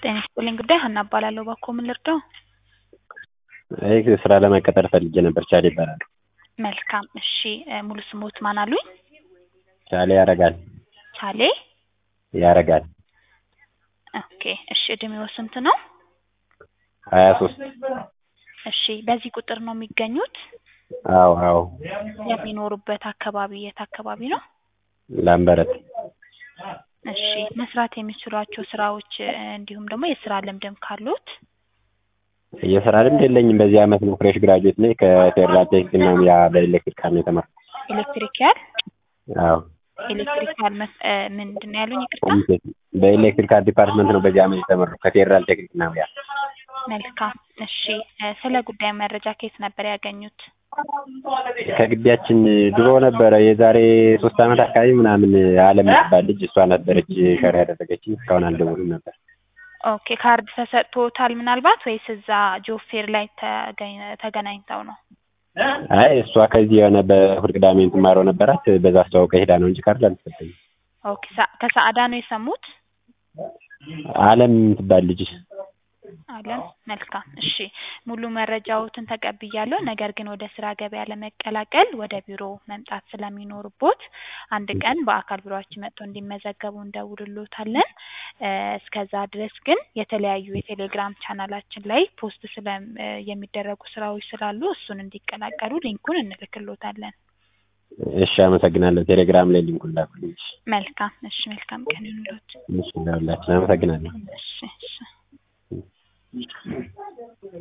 ጤና ይስጥልኝ ጉዳይ ሀና እባላለሁ። እባክዎ ምን ልርዳው? ይህ ስራ ለመቀጠር ፈልጌ ነበር። ቻሌ ይባላል። መልካም እሺ እ ሙሉ ስሞት ማን አሉኝ? ቻሌ ያረጋል ቻሌ ያረጋል ኦኬ እሺ እድሜዎ ስንት ነው? ሀያ ሶስት እሺ በዚህ ቁጥር ነው የሚገኙት? አዎ አዎ የሚኖሩበት አካባቢ የት አካባቢ ነው? ላምበረት እሺ መስራት የሚችሏቸው ስራዎች እ እንዲሁም ደግሞ የስራ ልምድም ካሉት? የስራ ልምድ የለኝም። በዚህ አመት ነው ፍሬሽ ግራጁዌት ነኝ። ከፌዴራል ቴክኒክና ሙያ በኤሌክትሪካል ነው የተማርኩት። ኤሌክትሪካል አዎ ኤሌክትሪካል መስ እ ምንድን ነው ያሉኝ? ይቅርታ ኮሚኒኬሽን በኤሌክትሪካል ዲፓርትመንት ነው በዚህ አመት የተመረኩት ከፌዴራል ቴክኒክና ሙያ። መልካም እሺ እ ስለ ጉዳዩ መረጃ ከየት ነበር ያገኙት? ከግቢያችን ድሮ ነበረ የዛሬ ሶስት አመት አካባቢ ምናምን አለም የምትባል ልጅ እሷ ነበረች ሸር ያደረገችኝ። እስካሁን አልደወሉም ነበር። ኦኬ ካርድ ተሰጥቶታል ምናልባት ወይስ እዛ ጆብ ፌር ላይ ተገኝ ተገናኝተው ነው? አይ እሷ ከዚህ የሆነ በእሑድ ቅዳሜ የምትማረው ነበራት በዛ አስተዋውቀ ሄዳ ነው እንጂ ካርድ አልተሰጠኝም። ኦኬ ሳ ከሰዓዳ ነው የሰሙት? አለም የምትባል ልጅ አለም መልካም እሺ ሙሉ መረጃዎትን ተቀብያለሁ። ነገር ግን ወደ ስራ ገበያ ለመቀላቀል ወደ ቢሮ መምጣት ስለሚኖርቦት አንድ ቀን በአካል ቢሮአችን መጥተው እንዲመዘገቡ እንደውልሎታለን። እ እስከዛ ድረስ ግን የተለያዩ የቴሌግራም ቻናላችን ላይ ፖስት ስለ እ የሚደረጉ ስራዎች ስላሉ እሱን እንዲቀላቀሉ ሊንኩን እንልክሎታለን። እሺ አመሰግናለሁ። ቴሌግራም ላይ ሊንኩን ላኩልኝ። እሺ መልካም እሺ መልካም ቀን ይሁንልዎት። እሺ ለሁላችን አመሰግናለሁ። እሺ እሺ